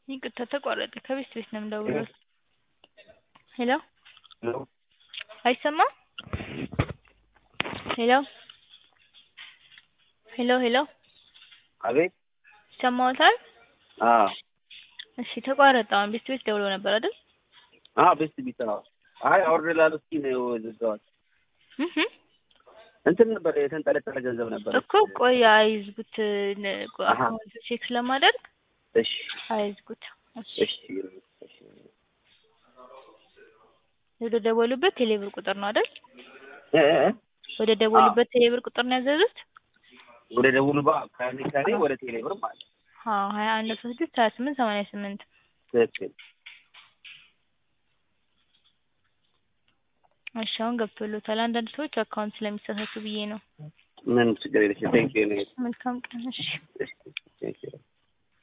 ይቅርታ ተቋረጠ። ከቤት ቤት ነው የምደውለው። ሄሎ ሄሎ አይሰማም? ሄሎ ሄሎ ሄሎ አቤት። ይሰማዎታል? አዎ እሺ ተቋረጠ። አሁን ቤት ቤት ደውሎ ነበር አይደል? አዎ ቤስት ቢት አዎ። አይ አውርድ ላሉ እስኪ ነው ዝጋዋል። እህ እንትን ነበር የተንጠለጠለ ገንዘብ ነበር እኮ ቆይ አይዝጉት። አሃ። አካውንት ቼክ ስለማደርግ እሺ አይዝጉት። እሺ እሺ እሺ ወደ ደወሉበት ቴሌብር ቁጥር ነው አይደል? እ እ ወደ ደወሉበት ቴሌብር ቁጥር ነው ያዘዙት? ወደ ደቡብ ባ ከኔ ከኔ ወደ ቴሌብር ማለት አዎ ሀያ አንድ አስራ ስድስት ሀያ ስምንት ሰማንያ ስምንት ትክክል። እሺ አሁን ገብቶሎታል። አንዳንድ ሰዎች አካውንት ስለሚሳሳቱ ብዬ ነው። ምን ችግር የለሽም። ቴንኪው ነው። መልካም ቀን። እሺ እሺ ቴንኪው